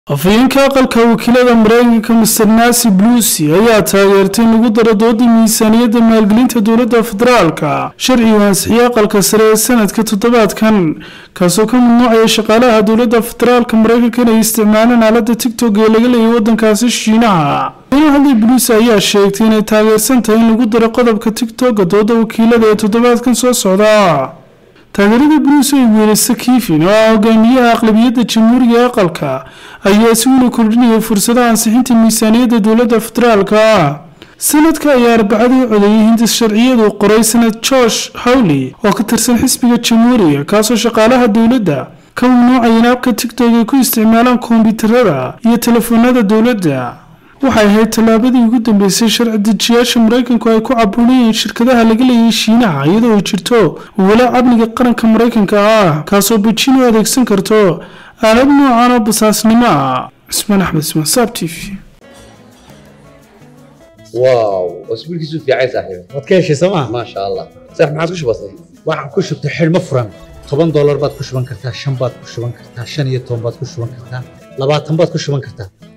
afhayeenka aqalka wakiilada mareykanka master nancy blusi ayaa taageertay in lagu daro dooda miisaaniyadda maalgelinta dowladda federaalka sharci u ansixiyey aqalka sare ee sanadka toddobaadkan kaasoo ka mamnuucaya shaqaalaha dowladda federaalka mareykanka inay isticmaalaan aalada tigtog ee laga leeyay wadankaasi shiinaha ina hadlay blusi ayaa sheegtay inay taageersan tahay in lagu daro qodobka tigtoga dooda wakiilada ee toddobaadkan soo socda taageerada buluus ay weelisa kiifin oo ah hogaamiyaha aqlabiyadda jamhuuriga ee aqalka ayaa si weli kordhinaya fursadaha ansixinta miisaaniyadda dowladda federaalka ah sanadka ayaa arbacadii codeeyay hindis sharciyadu qoray sanad george howley oo ka tirsan xisbiga jamhuuriga kaasoo shaqaalaha dowladda ka mamnuucaya in abka tigtog ay ku isticmaalaan koombyuutarada iyo telefoonada dowladda waxay ahayd tallaabadii ugu dambeysay sharci dejiyaasha maraykanku ay ku cabuunayeen shirkadaha laga leeyay shiinaha iyadoo ay jirto walaac amniga qaranka maraykanka ah kaasoo bejiin u adeegsan karto aalad noocan oo basaasnimo ah cismaan axmed ismaan saab t v واو اسبوع كيسو في عايز صاحبي waad ka heshay sooma ما شاء الله صح ما عاد وش بصير waxaan ku shubtay xidhmo furan toban doolar baad ku shuban kartaa shan baad ku shuban kartaa shan iyo toban baad ku shuban kartaa labaatan baad ku shuban kartaa